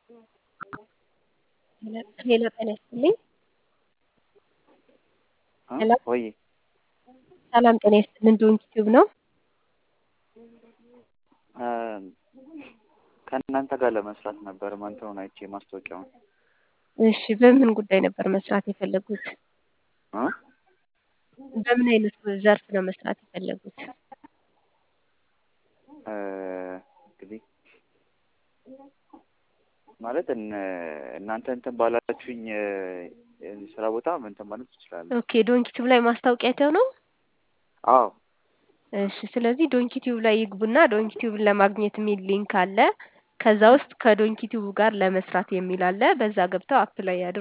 ሄሎ ጤና ይስጥልኝ። ሄሎ ወይ ሰላም ጤና ይስጥልን። ዶንኪ ቲዩብ ነው። ከእናንተ ጋር ለመስራት ነበር እንትኑን አይቼ ማስታወቂያውን። እሺ በምን ጉዳይ ነበር መስራት የፈለጉት? እ? በምን አይነት ዘርፍ ነው መስራት የፈለጉት? እ፣ እንግዲህ ማለት እነ- እናንተ እንትን ባላችሁኝ እ፣ ስራ ቦታ እንትን ማለት ትችላለህ። ኦኬ ዶንኪ ቲዩብ ላይ ማስታወቂያ አይተው ነው? አዎ እሺ ስለዚህ ዶንኪ ቲዩብ ላይ ይግቡና ዶንኪ ቲዩብን ለማግኘት የሚል ሊንክ አለ። ከዛ ውስጥ ከዶንኪ ቲዩብ ጋር ለመስራት የሚል አለ። በዛ ገብተው አፕላይ ያድርጉ።